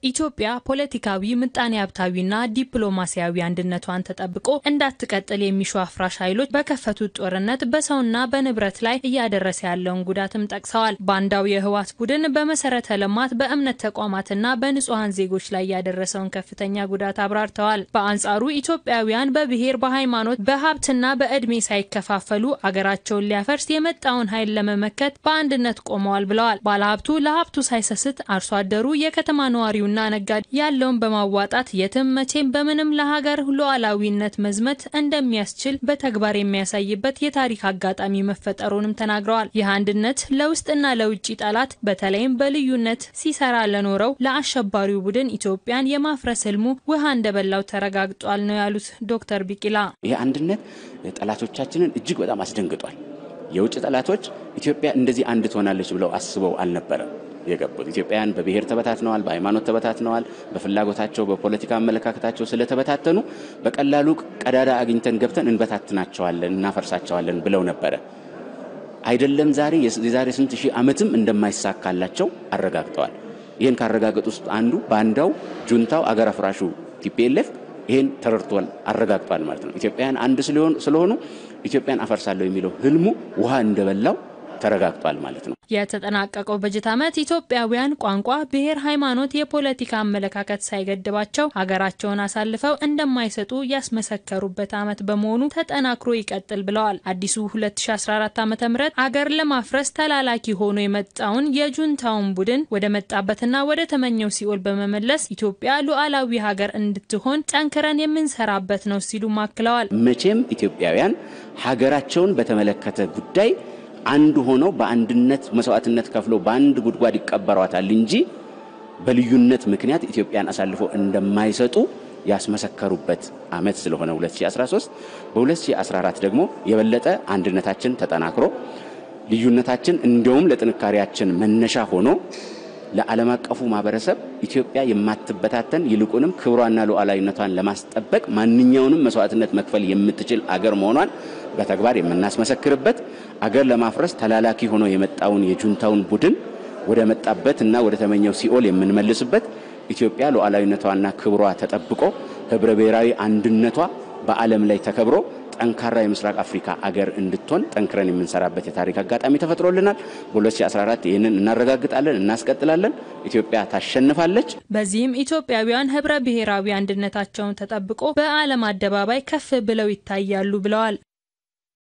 ኢትዮጵያ ፖለቲካዊ፣ ምጣኔ ሀብታዊና ዲፕሎማሲያዊ አንድነቷን ተጠብቆ እንዳትቀጥል የሚሹ አፍራሽ ኃይሎች በከፈቱት ጦርነት በሰውና በንብረት ላይ እያደረሰ ያለውን ጉዳትም ጠቅሰዋል። ባንዳው የህወሓት ቡድን በመሰረተ ልማት፣ በእምነት ተቋማትና በንጹሐን ዜጎች ላይ ያደረሰውን ከፍተኛ ጉዳት አብራርተዋል። በአንጻሩ ኢትዮጵያውያን በብሔር፣ በሃይማኖት፣ በሀብትና በእድሜ ሳይከፋፈሉ አገራቸውን ሊያፈርስ የመጣውን ኃይል ለመመከት በአንድነት ቆመዋል ብለዋል። ባለሀብቱ ለሀብቱ ሳይሰስት አርሶ አደሩ የከተማ ነዋሪው ና ነጋዴ ያለውን በማዋጣት የትም መቼም በምንም ለሀገር ሉዓላዊነት መዝመት እንደሚያስችል በተግባር የሚያሳይበት የታሪክ አጋጣሚ መፈጠሩንም ተናግረዋል። ይህ አንድነት ለውስጥና ለውጭ ጠላት በተለይም በልዩነት ሲሰራ ለኖረው ለአሸባሪው ቡድን ኢትዮጵያን የማፍረስ ህልሙ ውሃ እንደበላው ተረጋግጧል ነው ያሉት ዶክተር ቢቂላ። ይህ አንድነት ጠላቶቻችንን እጅግ በጣም አስደንግጧል። የውጭ ጠላቶች ኢትዮጵያ እንደዚህ አንድ ትሆናለች ብለው አስበው አልነበረም የገቡት ኢትዮጵያውያን በብሔር ተበታትነዋል፣ በሃይማኖት ተበታትነዋል። በፍላጎታቸው በፖለቲካ አመለካከታቸው ስለተበታተኑ በቀላሉ ቀዳዳ አግኝተን ገብተን እንበታትናቸዋለን፣ እናፈርሳቸዋለን ብለው ነበረ። አይደለም ዛሬ የዛሬ ስንት ሺህ ዓመትም እንደማይሳካላቸው አረጋግጠዋል። ይህን ካረጋገጡ ውስጥ አንዱ ባንዳው ጁንታው አገር አፍራሹ ቲፒኤልኤፍ ይህን ተረድቷል፣ አረጋግጧል ማለት ነው። ኢትዮጵያውያን አንድ ስለሆኑ ኢትዮጵያን አፈርሳለሁ የሚለው ህልሙ ውሃ እንደበላው ተረጋግጧል ማለት ነው። የተጠናቀቀው በጀት ዓመት ኢትዮጵያውያን ቋንቋ፣ ብሔር፣ ሃይማኖት፣ የፖለቲካ አመለካከት ሳይገድባቸው ሀገራቸውን አሳልፈው እንደማይሰጡ ያስመሰከሩበት ዓመት በመሆኑ ተጠናክሮ ይቀጥል ብለዋል። አዲሱ 2014 ዓ ም አገር ለማፍረስ ተላላኪ ሆኖ የመጣውን የጁንታውን ቡድን ወደ መጣበትና ወደ ተመኘው ሲኦል በመመለስ ኢትዮጵያ ሉዓላዊ ሀገር እንድትሆን ጠንክረን የምንሰራበት ነው ሲሉ አክለዋል። መቼም ኢትዮጵያውያን ሀገራቸውን በተመለከተ ጉዳይ አንድ ሆነው በአንድነት መስዋዕትነት ከፍለው በአንድ ጉድጓድ ይቀበሯታል እንጂ በልዩነት ምክንያት ኢትዮጵያን አሳልፈው እንደማይሰጡ ያስመሰከሩበት ዓመት ስለሆነ 2013 በ2014 ደግሞ የበለጠ አንድነታችን ተጠናክሮ ልዩነታችን እንዲያውም ለጥንካሬያችን መነሻ ሆኖ ለዓለም አቀፉ ማህበረሰብ ኢትዮጵያ የማትበታተን ይልቁንም ክብሯና ሉዓላዊነቷን ለማስጠበቅ ማንኛውንም መስዋዕትነት መክፈል የምትችል አገር መሆኗን በተግባር የምናስመሰክርበት አገር ለማፍረስ ተላላኪ ሆኖ የመጣውን የጁንታውን ቡድን ወደ መጣበት እና ወደ ተመኘው ሲኦል የምንመልስበት ኢትዮጵያ ሉዓላዊነቷና ክብሯ ተጠብቆ ህብረ ብሔራዊ አንድነቷ በዓለም ላይ ተከብሮ ጠንካራ የምስራቅ አፍሪካ አገር እንድትሆን ጠንክረን የምንሰራበት የታሪክ አጋጣሚ ተፈጥሮልናል። በ2014 ይህንን እናረጋግጣለን፣ እናስቀጥላለን። ኢትዮጵያ ታሸንፋለች። በዚህም ኢትዮጵያውያን ህብረ ብሔራዊ አንድነታቸውን ተጠብቆ በዓለም አደባባይ ከፍ ብለው ይታያሉ ብለዋል።